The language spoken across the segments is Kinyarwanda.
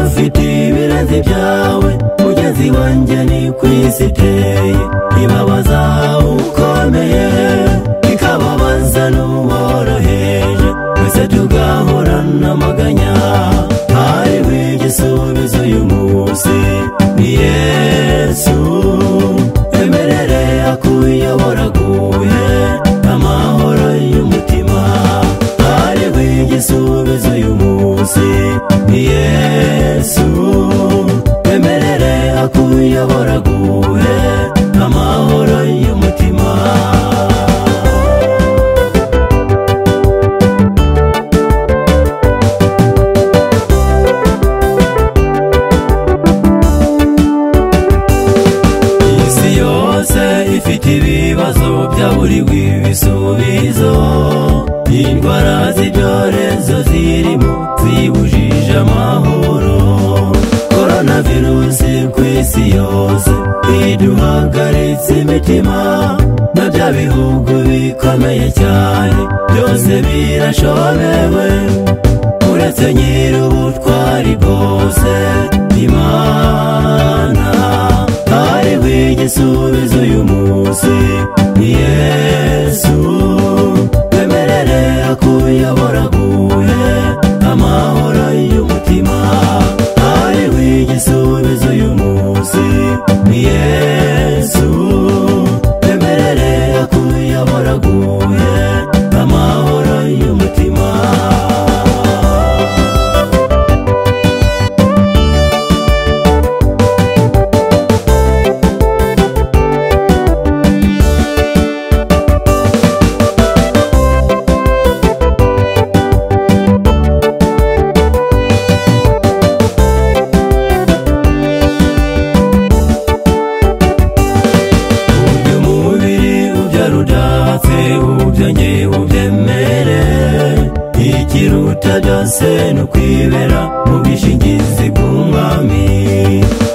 mfite ibirenze ibyawe mugezi wanjye ni ku isi iteye ibabaza ukomeye ikababaza n'uworoheje twese tugahorana amaganya hariho igisubizo uyu munsi ni yesu emerere akuyobora guhe amahoro y'umutima hariho igisubizo uyu munsi ni yesu emerere akuyobora guhe amahoro y'umutima isi yose ifite ibibazo byaburiwe ibisubizo indwara z'ibyorezo zirimo zibujije amahoro korona virusi ku isi yose iduhagaritse imitima na bya bihugu bikomeye cyane byose birashobewe uretse nyir'ubutwari bwose imana hariho igisubizo uyu munsi ni yesu twemerere akuyobora guhe amahoro y'umutima hariho igisubizo uyu munsi ni yesu twemerere akuyobora guhe amahoro y'umutima uyu mubiri ubyara udatse ubyongeye ubyemere ikiruta byose ni ukwibera mu bwishingizi bw'umwami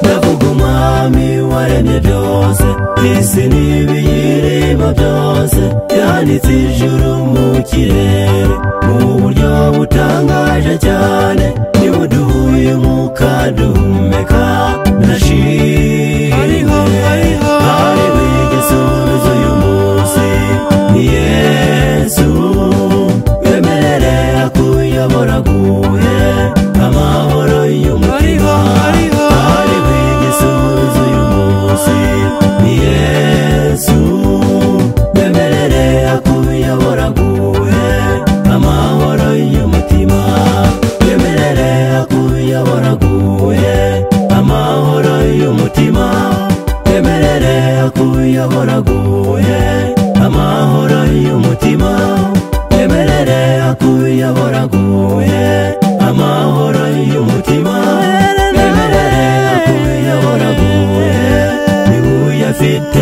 ndavuga umwami waremye byose isi n'ibiyirimo byose yanitse ijuru mu kirere mu buryo butangaje cyane nibuduha uyu mwuka duhumeka ndashimye hariho hariho hariho igisubizo uyu munsi ni yesu wemerere akuyobora guhe amahoro y'umutima hariho igisubizo uyu munsi ni yesu wemerere akuyobora guhe amahoro y'umutima wemerere akuyobora guhe amahoro y'umutima wemerere akuyobora guhe amahoro y'umutima wemerere akuyobora guhe amahoro y'umutima wemerere akuyobora guhe niwe uyafite